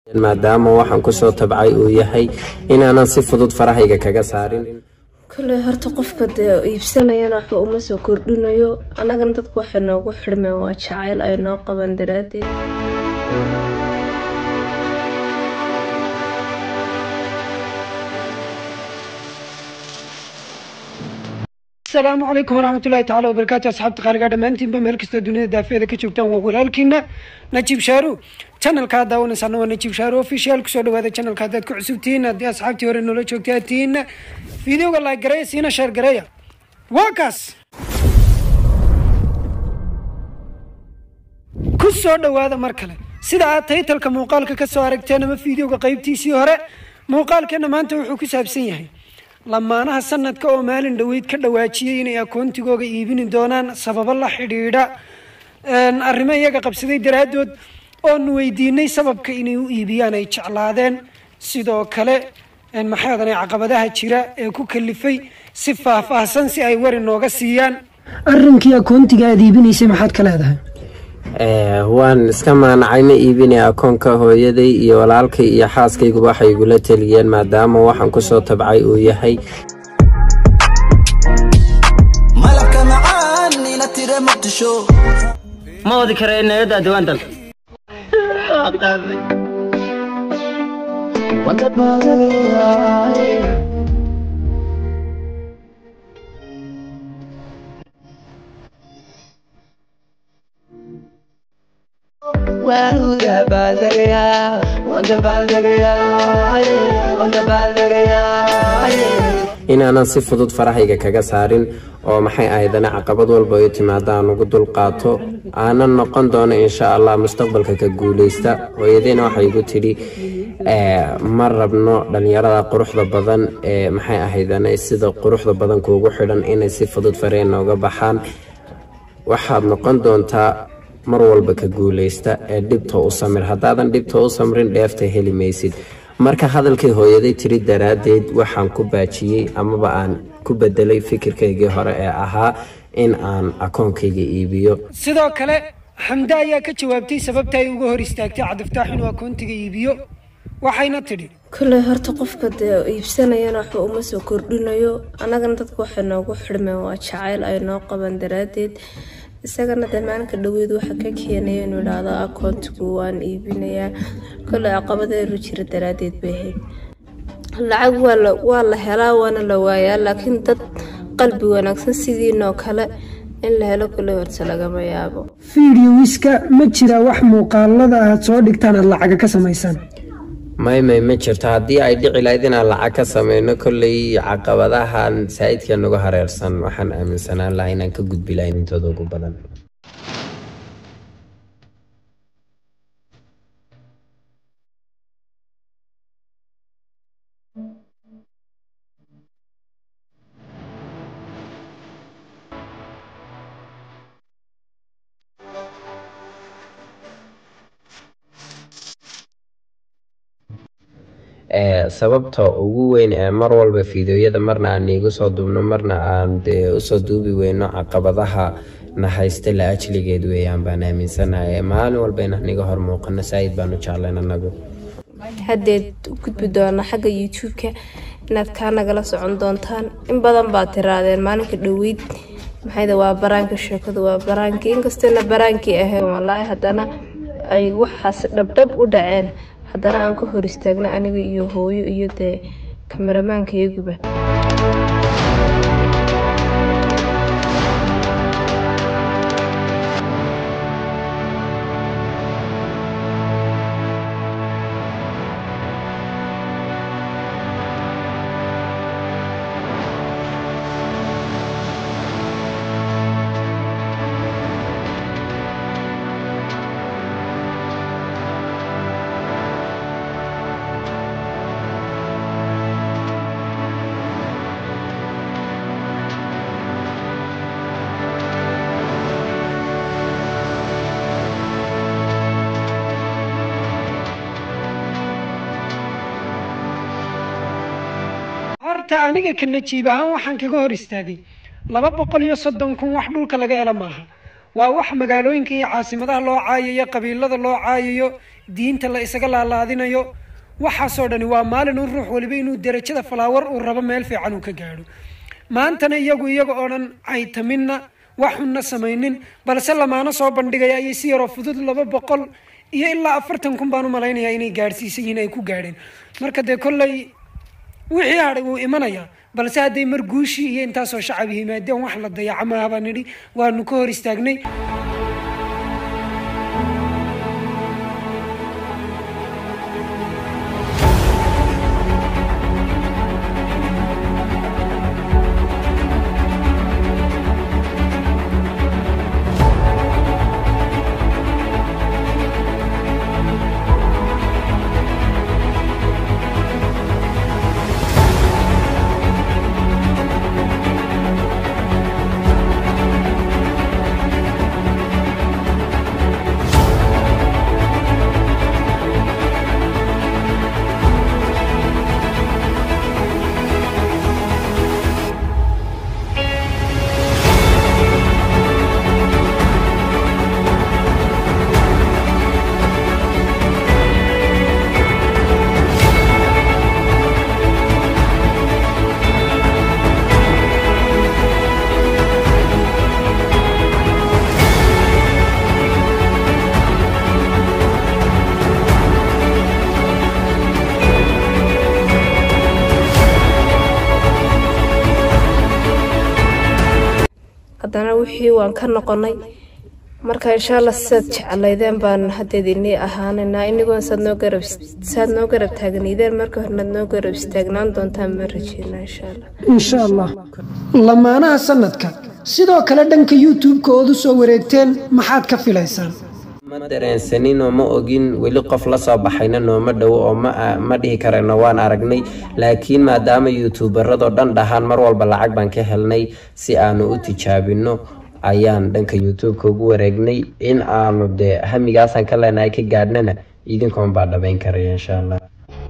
maadaama waxaan kusoo tabcay uu yahay inaanan si fudud farahayga kaga saarin kolley horta qofka dee iibsanayana waxba uma soo kordhinayo annagana dadku waxay noogu xidhmeen waa jacayl ay noo qaban daraaddeed asalaamu calaykum waraxmatullahi tacaala wabarakaatu asxaabta qaaligaa dhammaantiinba meel kastoo dunida daafeeda ka joogtaan waa walaalkiina najiib shaaru channelkaa daawanaysaana waa najiib shaaru official kusoo dhawaada channelka haddaad ku cusub tihiin haddii asxaabtii hore noola joogtay aad tihiinna videoga like gareeya siina sheer gareeya waa kaas ku soo dhawaada mar kale sida aad taytalka muuqaalka ka soo aragteen ama videoga qeybtiisii hore muuqaalkeena maanta wuxuu ku saabsan yahay lamaanaha sanadka oo maalin dhoweyd ka dhawaajiyey inay akoontigooga iibini doonaan sababo la xidhiidha arrimo iyaga qabsaday daraaddood oonu weydiinay sababka inay u iibiyaan ay jeclaadeen sidoo kale maxaadan caqabadaha jira ee ku kalifay si faahfaahsan si ay wari nooga siiyaan arrinkii akoontiga aada iibinaysay maxaad ka leedahay waan iska maanacay ma iibinay akoonka hooyaday iyo walaalkay iyo xaaskayguba waxay igula teliyeen maadaama waxaan kusoo tabcay uu yahay malabka macaan ina tire muqdisho ma wadi kara nayada diwaan dalka inaanan si fudud farahayga kaga saarin oo maxay ahaydana caqabad walba ay timaado aan ugu dulqaato aanan noqon doono insha allah mustaqbalka ka guuleysta hooyadeyna waxay igu tidhi ma rabno dhalinyarada quruxda badan ee maxay ahaydana sida quruxda badan kuugu xidhan inay si fudud fareen nooga baxaan waxaad noqon doontaa mar walba ka guuleysta ee dhibta u samir haddaadan dhibta u samrin dheefta heli maysid marka hadalkay hooyaday tiri daraaddeed waxaan ku baajiyey amaba aan ku bedelay fikirkaygii hore ee ahaa in aan akoonkayga iibiyo sidoo kale xamde ayaa ka jawaabtay sababta ay uga hor istaagtay cabdiftaax inuu akoontiga iibiyo waxayna tidhi kolley horta qofka dee iibsanayana waxba uma soo kordhinayo annagana dadku waxay noogu xidhmeen waa jacayl ay noo qaban daraaddeed isagana dee maalinka dhaweyd waxa ka keenaya inuu idhaahdo akoontigu waan iibinayaa kolley caqabadeedu jira daraaddeed bay ahayd lacag waa la helaa waana la waayaa laakiin dad qalbi wanaagsan sidiinoo kale in la helo kolley horta lagama yaabo fideowiska ma jira wax muuqaalada aad soo dhigtaan aad lacaga ka samaysaan may may ma jirto haddii ay dhici lahayd inaan lacag ka sameyno kolley caqabadahan saa'idka nagu hareersan waxaan aaminsanaan lahaa inaan ka gudbi lahayn intooda ugu badan sababta ugu weyn ee mar walba fideoyada marna aan iigu soo duubno marna aan dee usoo duubi weyno caqabadaha na haysta la ajligeed weeyaan baan aaminsanahay maalin walba inaan iga hor muuqano saa'id baan u jeclayn anagu haddeed u gudbi doona xagga youtube-ka inaad kaa nagala socon doontaan in badan baad tiraadeen maalinka dhoweyd maxayda waa baraanka sheekadu waa baraankii inkastayna baraankii ahayn walaahi haddana ay waxaas dhabdhab u dhaceen haddana aan ka hor istaagna aniga iyo hooyo iyo dee kameramaanka iyaguba horta aniga ka najiib ahaan waxaan kaga hor istaagay laba boqol iyo soddon kun wax dhulka laga helo maaha waa wax magaalooyinka iyo caasimadaha loo caayayo qabiilada loo caayayo diinta la isaga laalaadinayo waxaasoo dhani waa maalin un ruux waliba inuu derajada falaawar uu rabo meel fiican uu ka gaadho maantana iyagu iyaga oo dhan caytaminna wax xunna samaynin balse lamaano soo bandhigaya ayay si yaroo fudud laba boqol iyo ilaa afartan kun baan u malaynayaa inay gaadhsiisan yihiin ay ku gaadheen marka dee kolley wixii hadhay wuu imanayaa balse hadday mar guushii iyo intaasoo shacab yimaadeen wax la dayaca maaha baan nidhi waanu ka hor istaagnay haddana wixii waan ka noqonay marka insha allah sidaad jeclaydeen baan haddeed inii ahaanaynaa inigoon saad noo garab saad noo garab taagnaydeen marka hornaad noo garab istaagnaan doontaan ma rajeynaa insha allah insha allah lamaanaha sanadka sidoo kale dhanka youtube-ka ood u soo wareegteen maxaad ka filaysaan ma dareensanin oo ma ogin weli qof la soo baxayna nooma dhowo oo ma ma dhihi karayno waan aragnay laakiin maadaama youtuubaradoo dhan dhahaan mar walba lacag baan ka helnay si aanu u tijaabino ayaan dhanka youtube-ka ugu wareegnay in aanu dee hamigaasaan ka leenahay ka gaadhnana idinkoon baa dhabayn karaya insha allah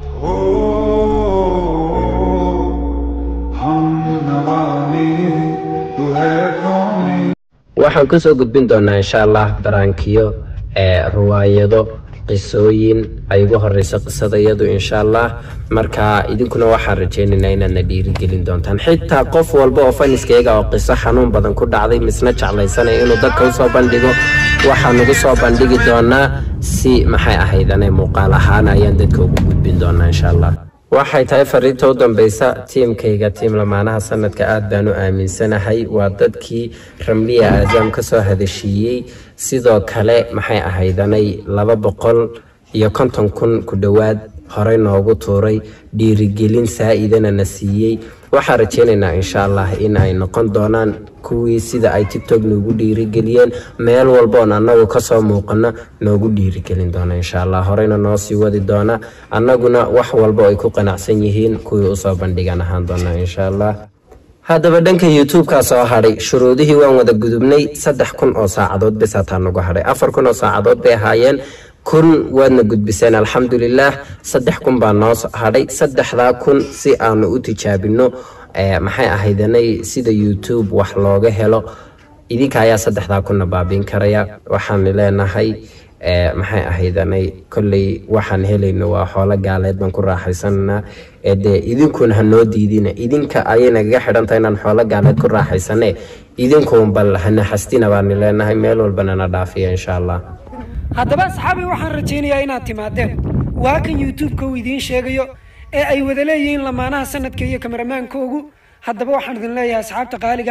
waxaan kusoo gudbin doonaa insha allah baraankiyo ee riwaayado qisooyin ay ugu horeyso qisadayadu insha allah marka idinkuna waxaan rajeynaynaa inaadna dhiirigelin doontaan xitaa qof walba oo faniskayga oo qiso xanuun badan ku dhacday misna jeclaysanaya inuu dadka usoo bandhigo waxaan ugu soo bandhigi doonaa si maxay ahaydane muuqaal ahaan ayaan dadka ugu gudbin doonaa insha allah waxay tahay fariinta u dambeysa tiimkayga tiim lamaanaha sanadka aad baan u aaminsanahay waa dadkii ramliya aadaam ka soo hadashiiyey sidoo kale maxay ahaydanay laba boqol iyo konton kun ku dhowaad horey noogu tuuray dhiirigelin saa-idana na siiyey waxaan rajeynaynaa insha allah in ay noqon doonaan kuwii sida ay tiktok noogu dhiirigeliyeen meel walboon annagu kasoo muuqano noogu dhiirigelin doona insha allah horeyna noo sii wadi doona annaguna wax walbo ay ku qanacsan yihiin kuwii usoo bandhigan ahaan doona insha allah haddaba dhanka youtube-kaa soo hadhay shuruudihii waan wada gudubnay saddex kun oo saacadood bis hataa nagu hadhay afar kun oo saacadood bay ahaayeen kun waadna gudbiseen alxamdulilaah saddex kun baa noo hadhay saddexdaa kun si aanu u tijaabino maxay ahaydanay sida youtube wax looga helo idinka ayaa saddexdaa kunna baabiin karaya waxaan leenahay maxay ahaydanay kolley waxaan helayno waa xoolo gaaleed baan ku raaxaysananaa dee idinkuna ha noo diidina idinka ayay nagaga xidhantahay inaan xoolo gaaleed ku raaxaysane idinkuun bal hana xastina baani leenahay meel walbana na dhaafiya insha allah haddaba asxaabi waxaan rajaynayaa inaad timaadeen waa kan youtube-ka uu idiin sheegayo ee ay wada leeyihiin lamaanaha sanadka iyo kameramaankoogu haddaba waxaan idin leeyahay asxaabta qaaliga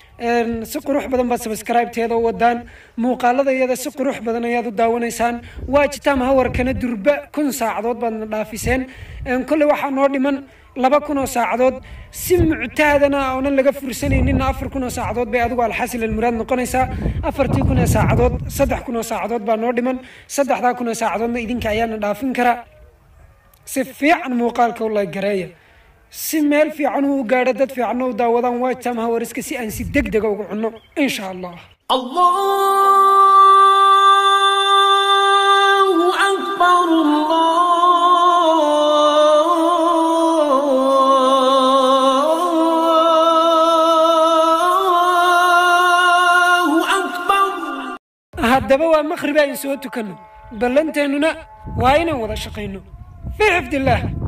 si qurux badan baad sabscribe-teeda u wadaan muuqaalada iyada si qurux badan ayaad u daawanaysaan waa jitam hawarkana durba kun saacadood baadna dhaafiseen kolley waxaa noo dhiman laba kun oo saacadood si muctaadana oonan laga fursanayninna afar kun oo saacadood bay adigu alxasil almuraad noqonaysaa afartii kun ee saacadood saddex kun oo saacadood baa noo dhiman saddexdaa kun oo saacadoodna idinka ayaana dhaafin karaa si fiican muuqaalka u laygareeya si meel fiican uu gaadho dad fiicanna u daawadaan waajtam hawariska si aan si deg dega ugu cunno insha allah الله أكبر الله أكبر haddaba waa maqhrib aan soo tukanno ballanteennuna waa inaan wada shaqayno fii xifdillaah